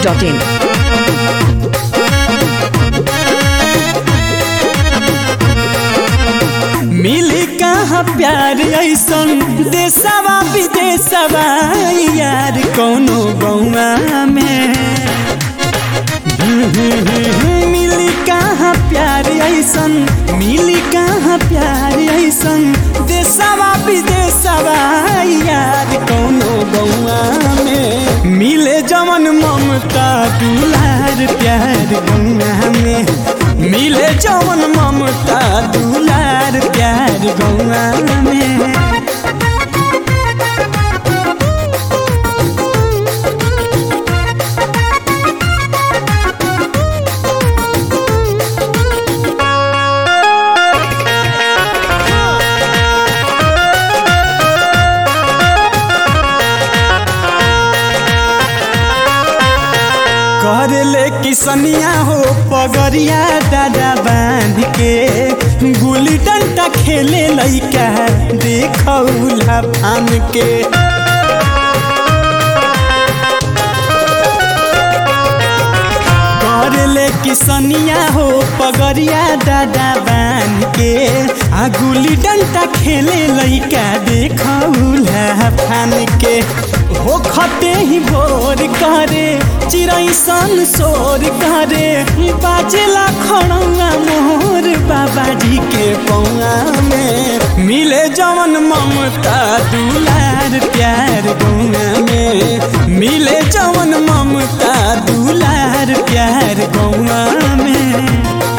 masti.in. मिली कहाँ प्यार ऐसन देशवा विदेशवा यार कौनो गौवा में मिली कहाँ प्यार ऐसन मिली कहाँ प्यार ऐसन देशवा विदेशवा यार कौनो गौवा में मिले जवन ममता दुलार प्यार गौवा में मिले जवन ममता दुलार प्यार गौवा में कर ले किसनिया हो पगरिया दादा बांध के गुली डंडा खेले लइका देखौला फान के कर ले किसनिया हो पगरिया दादा बांध के आ गुली डंडा खेले लइका देखौला फान के हो खते ही भोर करे चिड़ै सन शोर करे बाजेला खड़ौआ मोर बाबाजी के पौआ में मिले जवन ममता दुलार प्यार गौआ में मिले जवन ममता दुलार प्यार गौआ में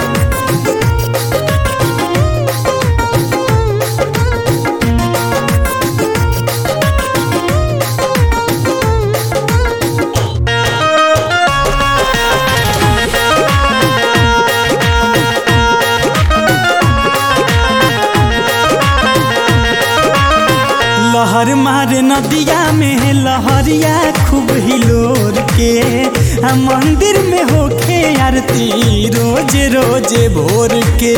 लहर मारे नदिया में लहरिया खूब हिलोर के आ मंदिर में होखे आरती रोज रोज भोर के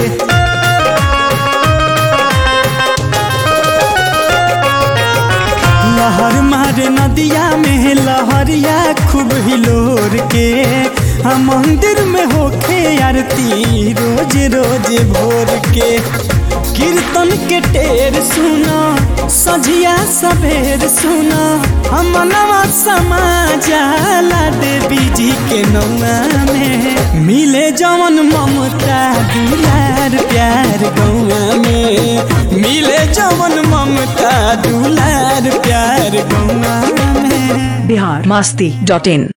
लहर मारे नदिया में लहरिया खूब हिलोर के आ मंदिर में होखे आरती रोज रोज भोर के कीर्तन के टेर सुना सझिया सवेर सुना हम नवा समाजाला देवी जी के नौआ में मिले जवन ममता दुलार प्यार गौआ में मिले जवन ममता दुलार प्यार गौआ में Bihar masti.in.